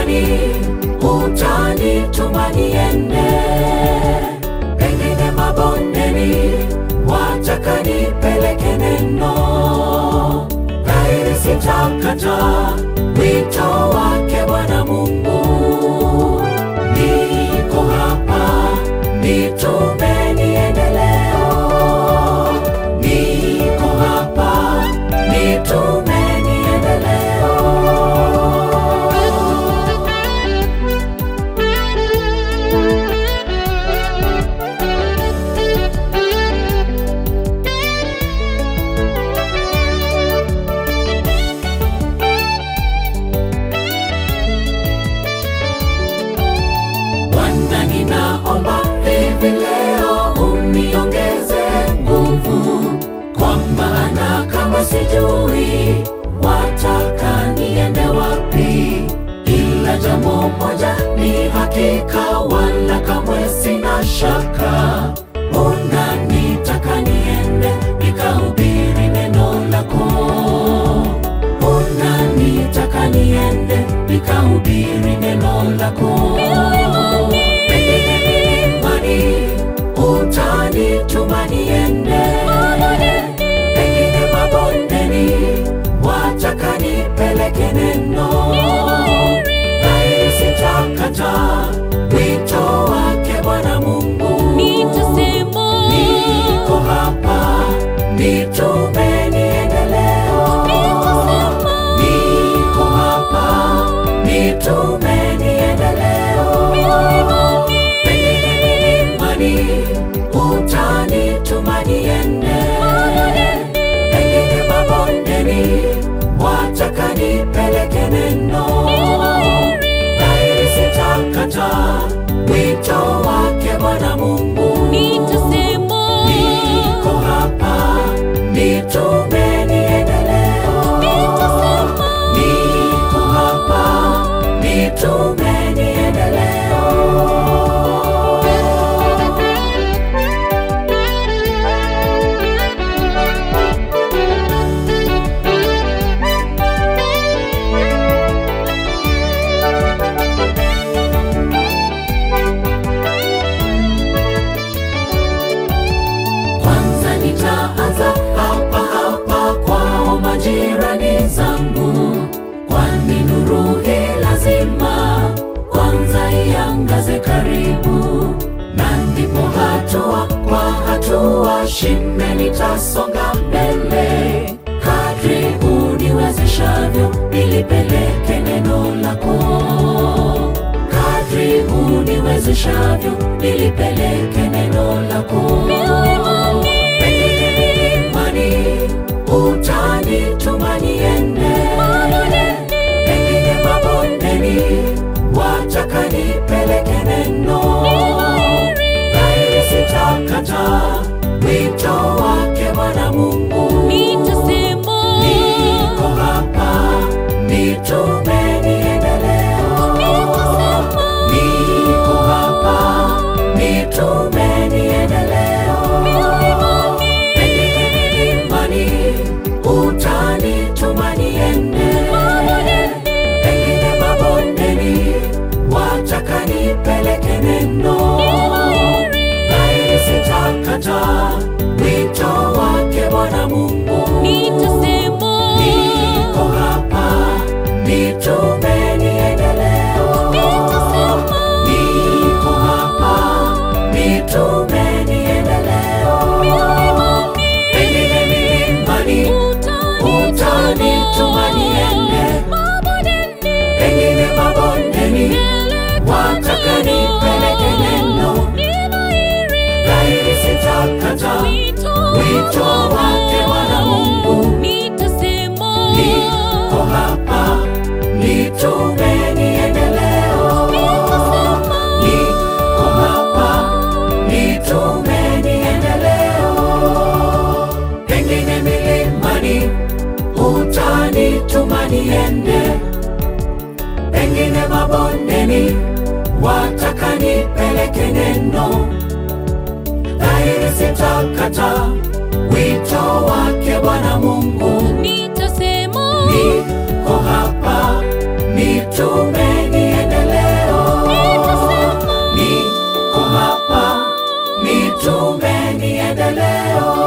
milimani, utanituma niende, pengine mabondeni, wataka nipeleke neno, dhahiri sitakata wito wake Bwana Mungu. Niko hapa, nitume niende leo. Niko hapa, nitume niende leo. Bwana, ninaomba hivi leo uniongeze nguvu, kwa maana kama sijui wataka niende wapi, ila jambo moja ni hakika, wala kamwe sina shaka, unanitaka niende nikahubiri neno lako unanitaka niende nikahubiri neno lako. Pengine milimani utanituma niende, pengine mabondeni wataka nipeleke neno, dhahiri sitakata wito wake Bwana Mungu. Nitasema, Niko hapa, nitume niende leo. nitasema, Niko hapa, nitume niende leo. Pengine milimani, utanituma niende. Pengine mabondeni, wataka nipeleke neno. Dhahiri sitakata wito wake Bwana Mungu. nitasema, Niko hapa, nitume niende leo. Niko hapa, nitume niende leo. Kwanza nitaanza hapa hapa kwao majirani zangu, kwani nuru hii lazima kwanza iangaze karibu, na ndipo hatua kwa hatua shime nitasonga mbele, kadri uniwezeshavyo nilipeleke neno lako kadri uniwezeshavyo nilipeleke neno lako. Pengine milimani utanituma niende, pengine mabondeni wataka nipeleke neno, dhahiri sitakata wito wake Bwana Mungu. nitasema, Niko hapa, nitume niende leo. Niko hapa, nitume niende leo. Pengine milimani, utanituma niende. Pengine mabondeni, wataka nipeleke neno. Dhahiri sitakata wito wake Bwana Mungu. nitasema, Niko hapa, nitume niende leo. Niko hapa, nitume niende leo. Pengine milimani, utanituma niende. Pengine mabondeni, wataka nipeleke neno. Dhahiri sitakata wito wake Bwana Mungu. Niko hapa, nitume niende leo. Niko hapa, nitume niende leo. Pengine milimani, utanituma niende. Pengine mabondeni, wataka nipeleke neno. Dhahiri sitakata wito wake Bwana Mungu. nitasema Niko hapa, nitume niende maendeleo